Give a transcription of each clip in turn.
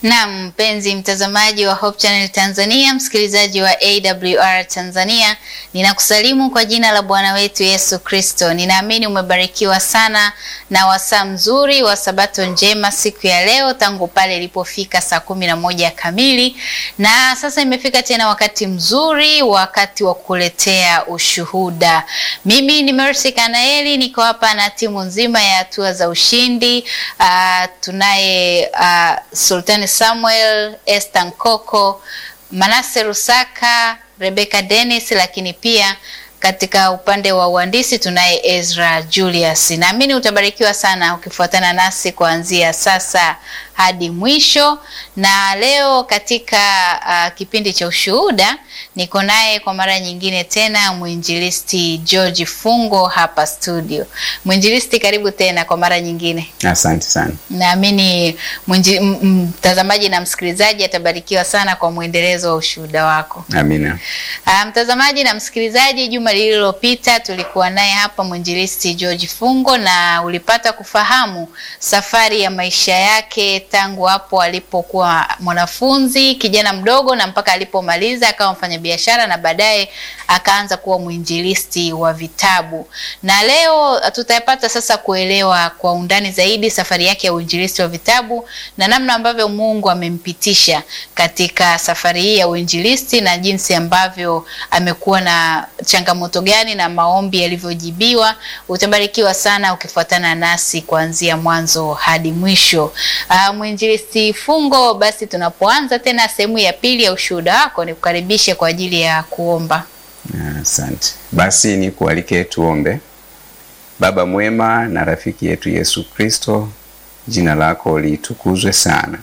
Naam, mpenzi mtazamaji wa Hope Channel Tanzania, msikilizaji wa AWR Tanzania, ninakusalimu kwa jina la Bwana wetu Yesu Kristo. Ninaamini umebarikiwa sana na wasaa mzuri wa Sabato njema siku ya leo tangu pale ilipofika saa kumi na moja kamili, na sasa imefika tena wakati mzuri, wakati wa kuletea ushuhuda. Mimi ni Mercy Kanaeli, niko hapa na timu nzima ya hatua za ushindi. Uh, tunaye uh, Sultani Samuel, Esther Nkoko, Manase Rusaka, Rebecca Dennis, lakini pia katika upande wa uhandisi tunaye Ezra Julius. Naamini utabarikiwa sana ukifuatana nasi kuanzia sasa hadi mwisho. Na leo katika uh, kipindi cha ushuhuda niko naye kwa mara nyingine tena mwinjilisti George Fungo hapa studio. Mwinjilisti, karibu tena kwa mara nyingine. Asante sana. Naamini mtazamaji na msikilizaji atabarikiwa sana kwa mwendelezo wa ushuhuda wako. Amina. Uh, mtazamaji na msikilizaji, juma lililopita tulikuwa naye hapa mwinjilisti George Fungo na ulipata kufahamu safari ya maisha yake tangu hapo alipokuwa mwanafunzi kijana mdogo na mpaka alipomaliza akawa mfanyabiashara na baadaye akaanza kuwa mwinjilisti wa vitabu. Na leo tutapata sasa kuelewa kwa undani zaidi safari yake ya uinjilisti wa vitabu na namna ambavyo Mungu amempitisha katika safari hii ya uinjilisti na jinsi ambavyo amekuwa na changamoto gani na maombi yalivyojibiwa. Utabarikiwa sana ukifuatana nasi kuanzia mwanzo hadi mwisho. Uh, mwinjilisti Fungo, basi tunapoanza tena sehemu ya pili ya ushuhuda wako, nikukaribishe kwa ajili ya kuomba. Asante. Basi ni kualike tuombe. Baba mwema na rafiki yetu Yesu Kristo, jina lako litukuzwe sana.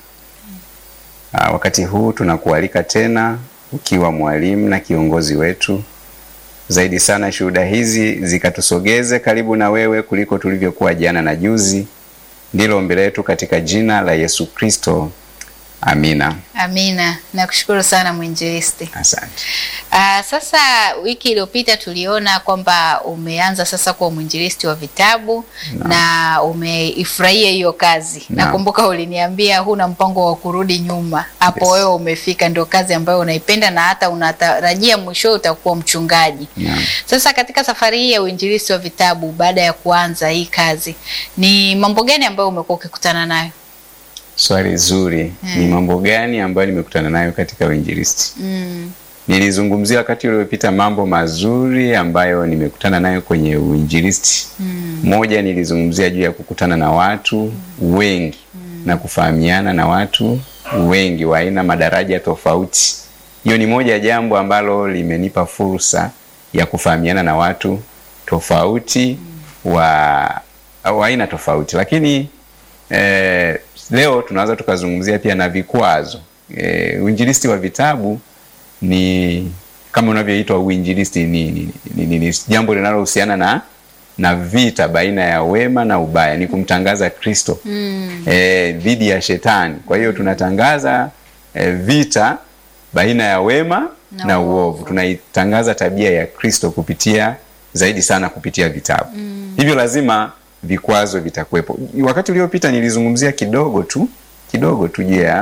Uh, wakati huu tunakualika tena ukiwa mwalimu na kiongozi wetu zaidi sana, shuhuda hizi zikatusogeze karibu na wewe kuliko tulivyokuwa jana na juzi. Ndilo ombi letu katika jina la Yesu Kristo, amina. Amina. Nakushukuru sana mwinjilisti. Asante. Uh, sasa wiki iliyopita tuliona kwamba umeanza sasa kuwa mwinjilisti wa vitabu No. na umeifurahia hiyo kazi. No. Nakumbuka uliniambia huna mpango wa kurudi nyuma. Hapo Yes. wewe umefika, ndio kazi ambayo unaipenda na hata unatarajia mwisho utakuwa mchungaji. Naam. Sasa katika safari hii ya uinjilisti wa vitabu, baada ya kuanza hii kazi, ni mambo gani ambayo umekuwa ukikutana nayo? Swali zuri. Ni mambo gani ambayo nimekutana nayo katika uinjilisti? Mm. Nilizungumzia wakati uliopita mambo mazuri ambayo nimekutana nayo kwenye uinjilisti. Moja, nilizungumzia juu ya kukutana na watu wengi na kufahamiana na watu wengi wa aina madaraja tofauti. Hiyo ni moja ya jambo ambalo limenipa fursa ya kufahamiana na watu tofauti wa wa aina tofauti, lakini eh, leo tunaweza tukazungumzia pia na vikwazo. Eh, uinjilisti wa vitabu ni kama unavyoitwa uinjilisti ni, ni, ni, ni, ni jambo linalohusiana na na vita baina ya wema na ubaya, ni kumtangaza Kristo Mm. eh, dhidi ya shetani. Kwa hiyo tunatangaza eh, vita baina ya wema Na na, uovu. uovu. Tunaitangaza tabia ya Kristo kupitia zaidi sana kupitia vitabu. Hivyo lazima vikwazo vitakuwepo. Wakati uliopita nilizungumzia kidogo tu kidogo tu juu ya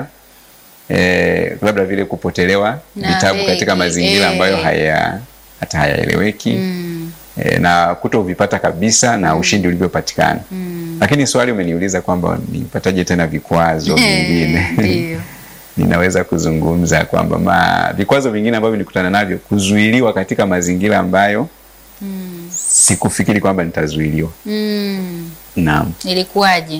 eh, labda vile kupotelewa Na vitabu eh, katika eh, mazingira eh. ambayo haya hata hayaeleweki Mm. eh, na kutovipata kabisa na ushindi ulivyopatikana. Lakini swali umeniuliza kwamba nipataje tena vikwazo vingine Ndio. ninaweza kuzungumza kwamba ma vikwazo vingine ambavyo nilikutana navyo, kuzuiliwa katika mazingira ambayo sikufikiri kwamba nitazuiliwa. Mm. Naam. Ilikuwaje?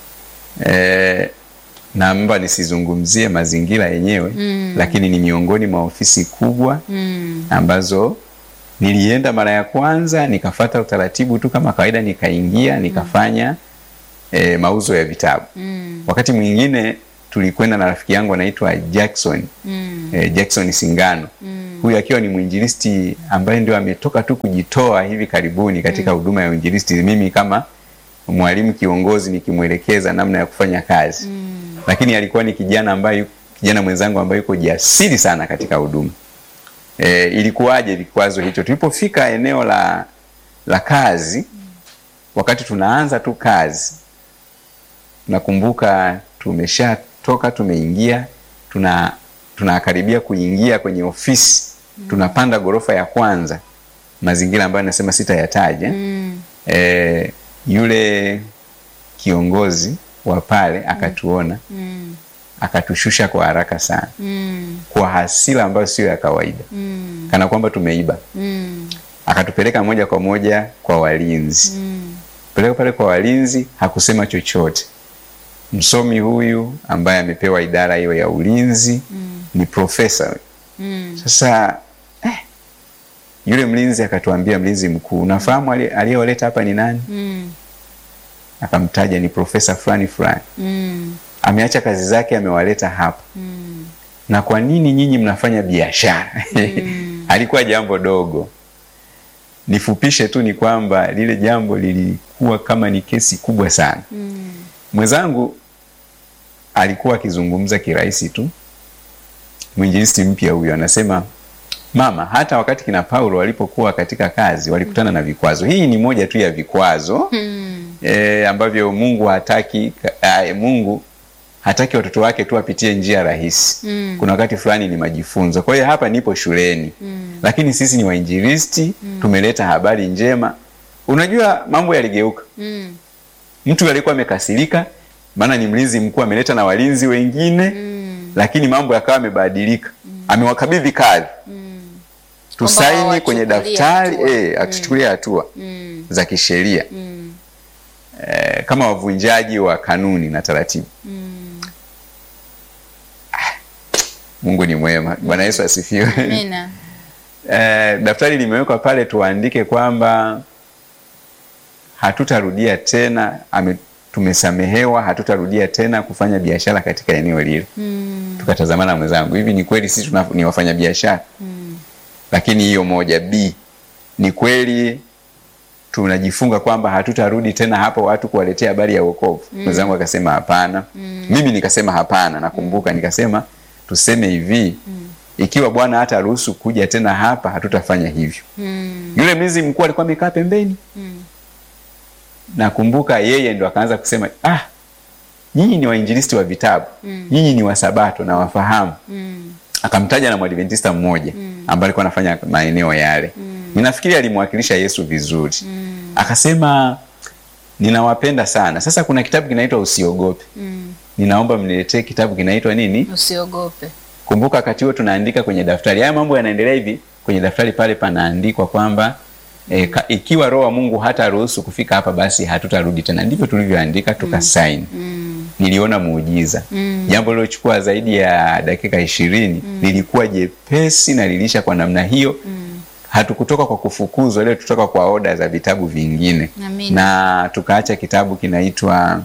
Eh, naomba nisizungumzie mazingira yenyewe Mm. lakini ni miongoni mwa ofisi kubwa Mm. ambazo nilienda mara ya kwanza nikafata utaratibu tu kama kawaida, nikaingia nikafanya eh, mauzo ya vitabu. Mm. Wakati mwingine tulikwenda na rafiki yangu anaitwa Jackson Mm. eh, Jackson Singano Mm. huyu akiwa ni mwinjilisti ambaye ndio ametoka tu kujitoa hivi karibuni katika huduma ya uinjilisti, mimi kama mwalimu kiongozi nikimwelekeza namna ya kufanya kazi Mm. lakini alikuwa ni kijana ambaye kijana mwenzangu ambaye yuko jasiri sana katika huduma. E, ilikuwaje vikwazo hicho? Tulipofika eneo la la kazi, wakati tunaanza tu kazi, nakumbuka tumesha tunatoka tumeingia, tuna tunakaribia kuingia kwenye ofisi, tunapanda ghorofa ya kwanza, mazingira ambayo nasema sitayataja. Mm. Eh, yule kiongozi wa pale akatuona Mm. akatushusha kwa haraka sana, Mm. kwa hasira ambayo sio ya kawaida, Mm. kana kwamba tumeiba. Mm. Akatupeleka moja kwa moja kwa walinzi Mm. peleka pale kwa walinzi, hakusema chochote. Msomi huyu ambaye amepewa idara hiyo ya ulinzi Mm. ni profesa. Mm. Sasa eh, yule mlinzi akatuambia, mlinzi mkuu, unafahamu ali- aliyewaleta hapa ni nani? Mm. Akamtaja, ni profesa fulani fulani, Mm. ameacha kazi zake, amewaleta hapa. Mm. Na kwa nini nyinyi mnafanya biashara? Mm. Alikuwa jambo dogo. Nifupishe tu ni kwamba lile jambo lilikuwa kama ni kesi kubwa sana. Mm. Mwenzangu alikuwa akizungumza kirahisi tu, mwinjilisti mpya huyo anasema, mama, hata wakati kina Paulo walipokuwa katika kazi walikutana na vikwazo. Hii ni moja tu ya vikwazo Mm. e, ambavyo Mungu hataki a, Mungu hataki watoto wake tu wapitie njia rahisi. Mm. Kuna wakati fulani ni majifunzo. Kwa hiyo hapa nipo shuleni Mm. lakini sisi ni wainjilisti, tumeleta habari njema. Unajua mambo yaligeuka. Mm. Mtu alikuwa amekasirika, maana ni mlinzi mkuu ameleta na walinzi wengine Mm. lakini mambo yakawa yamebadilika. Amewakabidhi kazi Mm. tusaini Kwamba kwenye wawachukulie daftari hatua. eh, atuchukulie hatua Mm. za kisheria Mm. eh, kama wavunjaji wa kanuni na taratibu. Mm. Mungu ni mwema. Bwana Yesu asifiwe. Amina. Eh, daftari limewekwa pale, tuandike kwamba hatutarudia tena ame, tumesamehewa, hatutarudia tena kufanya biashara katika eneo lile. Mm. Tukatazamana na mwenzangu, hivi ni kweli sisi tuna- ni wafanya biashara? Mm. Lakini hiyo moja. B, ni kweli tunajifunga kwamba hatutarudi tena hapo watu kuwaletea habari ya wokovu. Mwenzangu akasema hapana. Mimi nikasema hapana, nakumbuka nikasema tuseme hivi, ikiwa Bwana hata ruhusu kuja tena hapa, hatutafanya hivyo. Mm. Yule mlinzi mkuu alikuwa amekaa pembeni, Mm. nakumbuka yeye ndo akaanza kusema ah, nyinyi ni wainjilisti wa vitabu, nyinyi ni wasabato na wafahamu. Mm. Akamtaja na mwadventista mmoja ambaye alikuwa anafanya maeneo yale. Ninafikiri alimwakilisha Yesu vizuri. Akasema ninawapenda sana. Sasa kuna kitabu kinaitwa Usiogope. Mm. Ninaomba mniletee kitabu kinaitwa nini? Usiogope. Kumbuka wakati huo tunaandika kwenye daftari. Haya mambo yanaendelea hivi, kwenye daftari pale panaandikwa kwamba e, ka, ikiwa Roho wa Mungu hata ruhusu kufika hapa basi hatutarudi tena. Ndivyo tulivyoandika tukasaini. Mm. Niliona muujiza. Mm. Jambo lilochukua zaidi ya dakika ishirini lilikuwa jepesi na lilisha kwa namna hiyo. Hatukutoka kwa kufukuzwa, leo tutoka kwa oda za vitabu vingine Amina. na tukaacha kitabu kinaitwa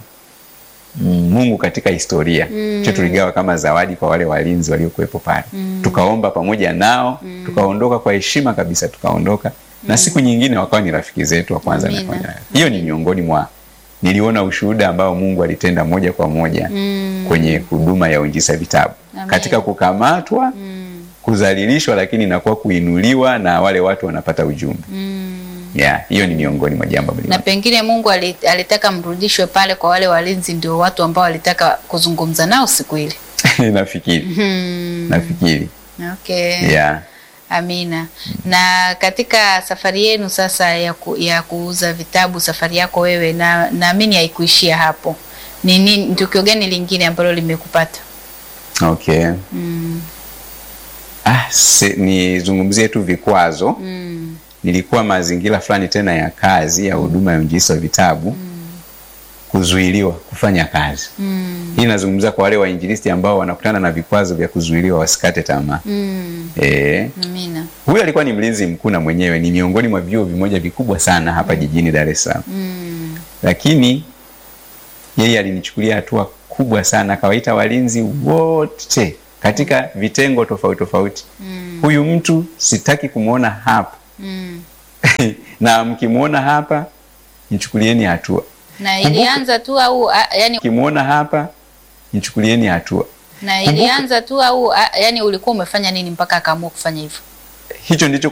mm, Mungu katika historia hicho tuligawa kama zawadi kwa wale walinzi waliokuwepo pale. Tukaomba pamoja nao, tukaondoka kwa heshima kabisa, tukaondoka na siku nyingine wakawa ni rafiki zetu wa kwanza. Amina. wamefanya. Hiyo ni miongoni mwa niliona ushuhuda ambao Mungu alitenda moja kwa moja Mm. kwenye huduma ya uinjisa vitabu Amen. katika kukamatwa, Mm. kudhalilishwa, lakini inakuwa kuinuliwa na wale watu wanapata ujumbe. Mm. Yeah, hiyo ni miongoni mwa jambo na pengine Mungu ali- alitaka mrudishwe pale kwa wale walinzi, ndio watu ambao walitaka kuzungumza nao siku ile. nafikiri Hmm. nafikiri Okay. yeah. Amina. Na katika safari yenu sasa ya, ku, ya kuuza vitabu, safari yako wewe, na naamini haikuishia hapo. Ni nini tukio gani lingine ambalo limekupata? Okay. Mm. Ah, se, nizungumzie tu vikwazo. Mm. Nilikuwa mazingira fulani tena ya kazi ya huduma ya uinjilisti wa vitabu kuzuiliwa kufanya kazi. Mm. Hii nazungumzia kwa wale wainjilisti ambao wanakutana na vikwazo vya kuzuiliwa wasikate tamaa. Mm. Eh, Amina. huyu alikuwa ni mlinzi mkuu na mwenyewe ni miongoni mwa vyuo vimoja vikubwa sana hapa jijini Dar es Salaam. Mm. Lakini yeye alinichukulia hatua kubwa sana, akawaita walinzi wote katika vitengo tofauti tofauti. Mm. Huyu mtu sitaki kumwona hapa Mm. na mkimwona hapa nichukulieni hatua, Na Kumbuka- ilianza tu au a, yani, mkimwona hapa nichukulieni hatua. na kumbuka- ilianza tu au a, yani ulikuwa umefanya nini mpaka akaamua kufanya hivyo? Hicho ndicho